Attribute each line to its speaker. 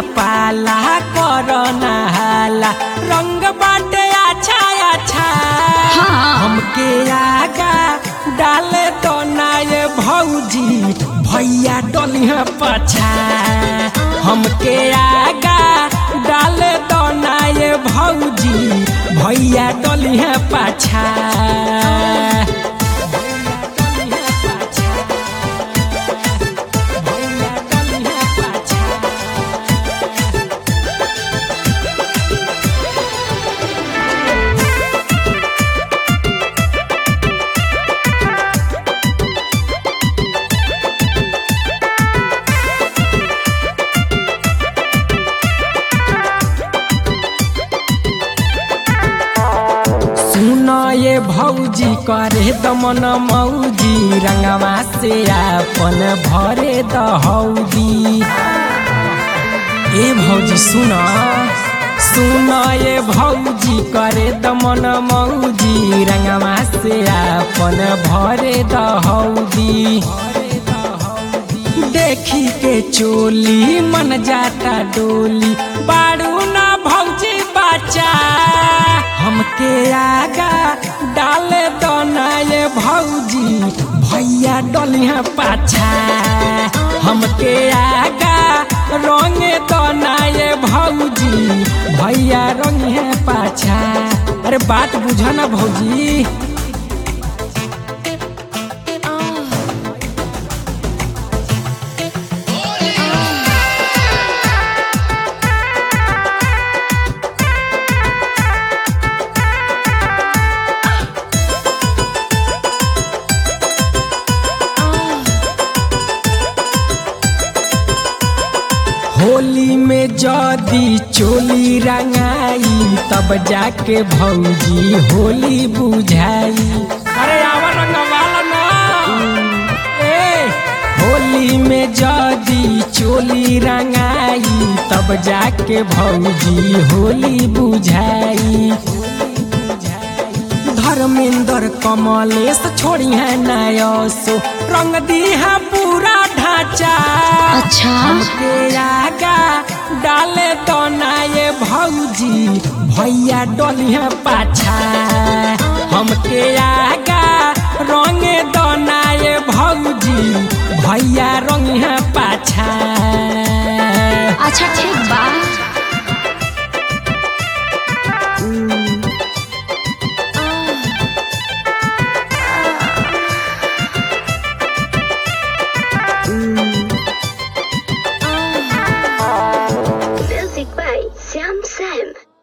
Speaker 1: पाला करना हाला रंग बाटे अच्छा अच्छा
Speaker 2: हाँ।
Speaker 1: हमके आगा डाले तो ना ये भौजी भैया डलिया पछा हमके आगा डाले तो ना ये भौजी भैया डलिया पाछा भैया डलिया पाछा सुन ये भौजी करे दमन मौजी रंगवा से अपन भरे दहौदी ए भौजी सुन सुन ये भौजी करे दमन मौजी रंगवा से अपन भरे दहौदी देखी के चोली मन जाता डोली बाड़ू ना भौजी बच्चा हमके आगा डाले दो ना ये भौजी भैया डलिया पाछा हमके आगा रंगे दो ना ये भौजी भैया रंगे पाछा अरे बात बुझो ना भौजी होली में जदी चोली रंगाई तब जाके भौजी होली बुझाई अरे आवा रंगवाला ना ए होली में जदी चोली रंगाई तब जाके भौजी होली बुझाई धर्मेंद्र कमलेश छोड़ी है नयसो रंग दिहा पूरा ढांचा
Speaker 2: अच्छा
Speaker 1: हमके आगा डाले तो ना ये भौजी भैया डलिया पाछा हमके आगा रंगे दो ना ये भौजी भैया रंगिया पाछा